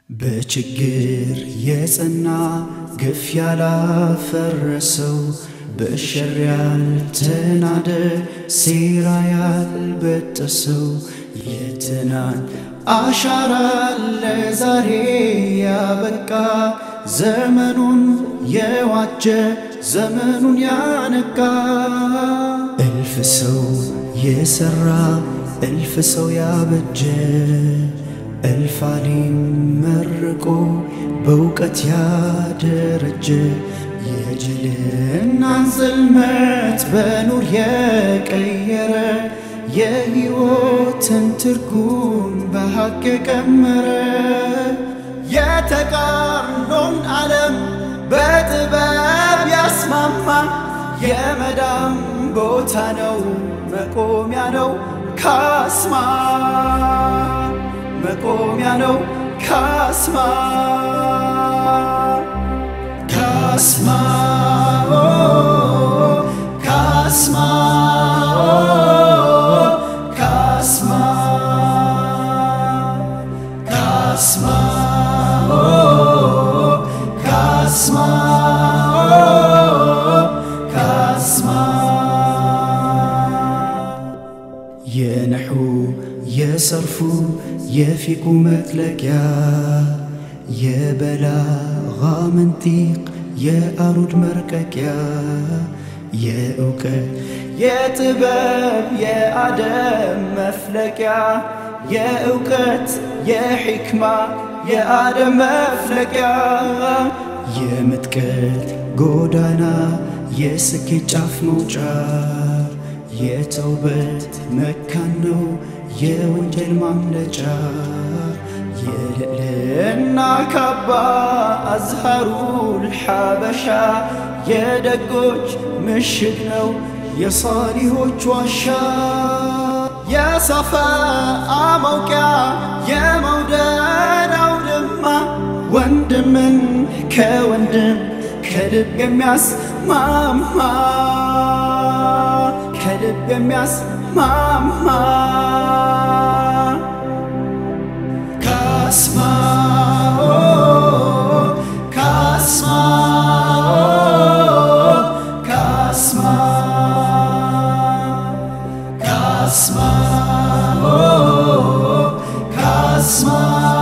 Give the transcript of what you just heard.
በችግር የጸና ግፍ ያላፈረሰው በሸር ያልተናደ ሴራ ያልበጠሰው የትናንት አሻራ ለዛሬ ያበቃ ዘመኑን የዋጀ ዘመኑን ያነቃ እልፍ ሰው የሠራ እልፍ ሰው ያበጀ እልፍ አሊም መርቆ በእውቀት ያደረጀ የጅልናን ጽልመት በኑር የቀየረ የሕይወትን ትርጉም በሐቅ የቀመረ የተቃርኖን ዓለም በጥበብ ያስማማ የመዳም ቦታ ነው መቆሚያ ነው ካስማ መቆሚያ ነው ካስማ ካስማ ኦ ካስማ ኦ ካስማ ካስማ ኦ ካስማ ኦ ካስማ የነሑ የሰርፉ የፊቁ መጥለቂያ የበላጋ መንጢቅ የአሩድ መርቀቂያ የእውቀት የጥበብ የአደም መፍለቂያ የእውቀት የሕክማ የአደም መፍለቂያ የምጥቀት ጎዳና የስኬት ጫፍ መውጫ የተውበት መካን ነው የወንጀል ማምለጫ የልዕልና ካባ አዝሃሩል ሐበሻ የደጎች ምሽግ ነው የሳሊሆች ዋሻ የሰፋ መውቂያ የመውደድ አውድማ ወንድምን ከወንድም ከልብ የሚያስማማ ከልብ የሚያስማማ ካስማ ኦ ካስማ ኦ ካስማ ካስማ ኦ ካስማ